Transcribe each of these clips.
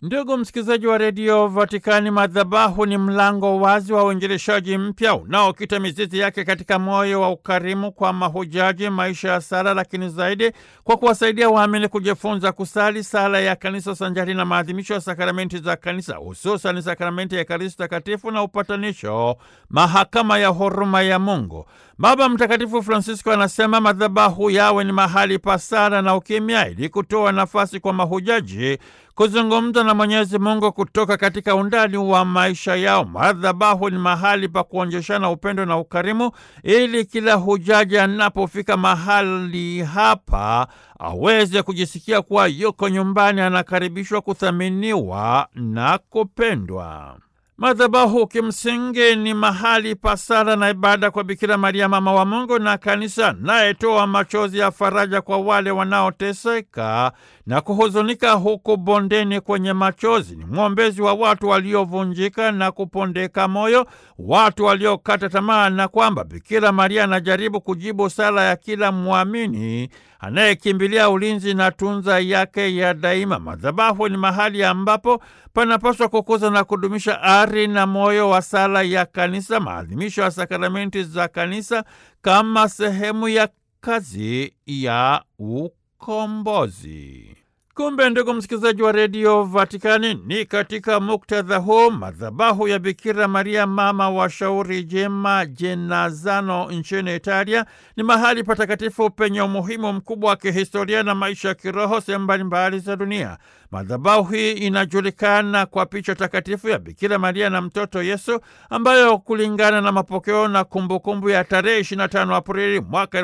Ndugu msikilizaji wa redio Vatikani, madhabahu ni mlango wazi wa uinjilishaji mpya unaokita mizizi yake katika moyo wa ukarimu kwa mahujaji, maisha ya sala, lakini zaidi kwa kuwasaidia waamini kujifunza kusali sala ya kanisa sanjari na maadhimisho ya sakramenti za kanisa, hususan sakramenti ya Ekaristi Takatifu na upatanisho, mahakama ya huruma ya Mungu. Baba Mtakatifu Francisco anasema madhabahu yawe ni mahali pa sala na ukimya, ili kutoa nafasi kwa mahujaji kuzungumza na Mwenyezi Mungu kutoka katika undani wa maisha yao. Madhabahu ni mahali pa kuonjeshana upendo na ukarimu, ili kila hujaji anapofika mahali hapa aweze kujisikia kuwa yuko nyumbani, anakaribishwa, kuthaminiwa na kupendwa. Madhabahu kimsingi ni mahali pa sala na ibada kwa Bikira Maria mama wa Mungu na kanisa, nayetoa machozi ya faraja kwa wale wanaoteseka na kuhuzunika huku bondeni kwenye machozi. Ni mwombezi wa watu waliovunjika na kupondeka moyo, watu waliokata tamaa, na kwamba Bikira Maria anajaribu kujibu sala ya kila mwamini anayekimbilia ulinzi na tunza yake ya daima. Madhabahu ni mahali ambapo panapaswa kukuza na kudumisha ari na moyo wa sala ya kanisa, maadhimisho ya sakramenti za kanisa kama sehemu ya kazi ya ukombozi. Kumbe ndugu msikilizaji wa redio Vatikani, ni katika muktadha huu madhabahu ya Bikira Maria mama wa shauri jema Jenazano nchini Italia ni mahali patakatifu penye umuhimu mkubwa wa kihistoria na maisha ya kiroho sehemu mbalimbali za dunia. Madhabahu hii inajulikana kwa picha takatifu ya Bikira Maria na mtoto Yesu ambayo kulingana na mapokeo na kumbukumbu ya tarehe 25 Aprili mwaka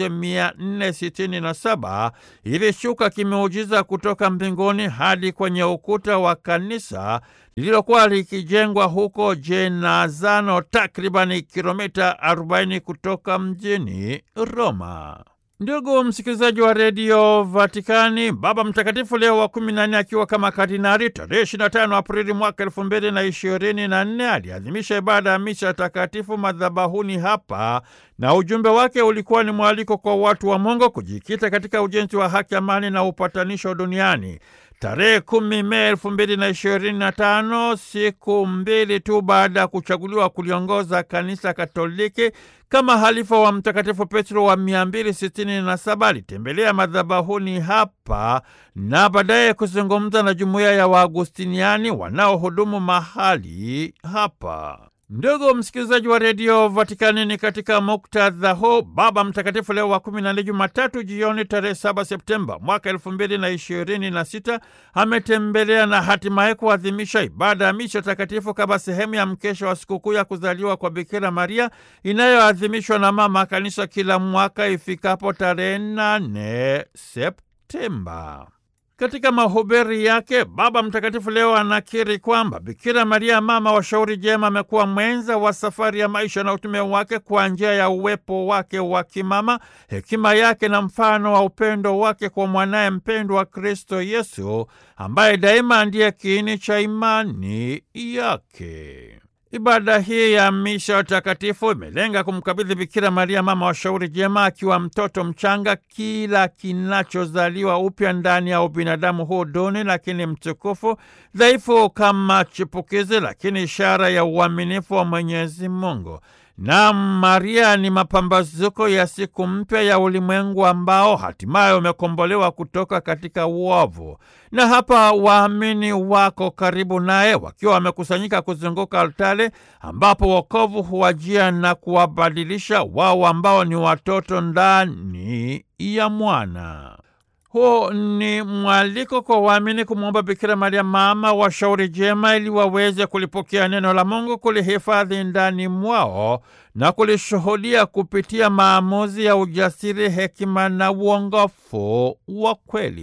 1467 ilishuka kimeujiza kutoka mbinguni hadi kwenye ukuta wa kanisa lililokuwa likijengwa huko Jenazano, takribani kilomita 40 kutoka mjini Roma. Ndugu msikilizaji wa redio Vatikani, Baba Mtakatifu Leo wa kumi na nne akiwa kama kardinali tarehe 25 Aprili mwaka elfu mbili na ishirini na nne aliadhimisha ibada ya misa takatifu madhabahuni hapa, na ujumbe wake ulikuwa ni mwaliko kwa watu wa Mungu kujikita katika ujenzi wa haki, amani na upatanisho duniani. Tarehe kumi Mei elfu mbili na ishirini na tano, siku mbili tu baada ya kuchaguliwa kuliongoza kanisa Katoliki kama halifa wa Mtakatifu Petro wa 267 alitembelea madhabahuni hapa na baadaye kuzungumza na jumuiya ya Waagustiniani wanaohudumu mahali hapa. Ndugu msikilizaji wa redio Vatikani, ni katika muktadha huu Baba Mtakatifu Leo wa kumi na nne, Jumatatu jioni tarehe 7 Septemba mwaka elfu mbili na ishirini na sita ametembelea na hatimaye kuadhimisha ibada ya misha takatifu kama sehemu ya mkesha wa sikukuu ya kuzaliwa kwa Bikira Maria inayoadhimishwa na Mama Kanisa kila mwaka ifikapo tarehe 8 Septemba. Katika mahubiri yake Baba Mtakatifu leo anakiri kwamba Bikira Maria mama wa shauri jema amekuwa mwenza wa safari ya maisha na utume wake kwa njia ya uwepo wake wa kimama, hekima yake na mfano wa upendo wake kwa mwanaye mpendwa Kristo Yesu, ambaye daima ndiye kiini cha imani yake. Ibada hii ya misha takatifu imelenga kumkabidhi Bikira Maria mama wa shauri jema akiwa mtoto mchanga kila kinachozaliwa upya ndani ya ubinadamu huu duni lakini mtukufu, dhaifu kama chipukizi, lakini ishara ya uaminifu wa Mwenyezi Mungu. Na Maria ni mapambazuko ya siku mpya ya ulimwengu ambao hatimaye umekombolewa kutoka katika uovu. Na hapa waamini wako karibu naye wakiwa wamekusanyika kuzunguka altare ambapo wokovu huwajia na kuwabadilisha wao ambao ni watoto ndani ya mwana. Huu ni mwaliko kwa waamini kumwomba Bikira Maria mama wa shauri jema ili waweze kulipokea neno la Mungu, kulihifadhi ndani mwao na kulishuhudia kupitia maamuzi ya ujasiri, hekima na uongofu wa kweli.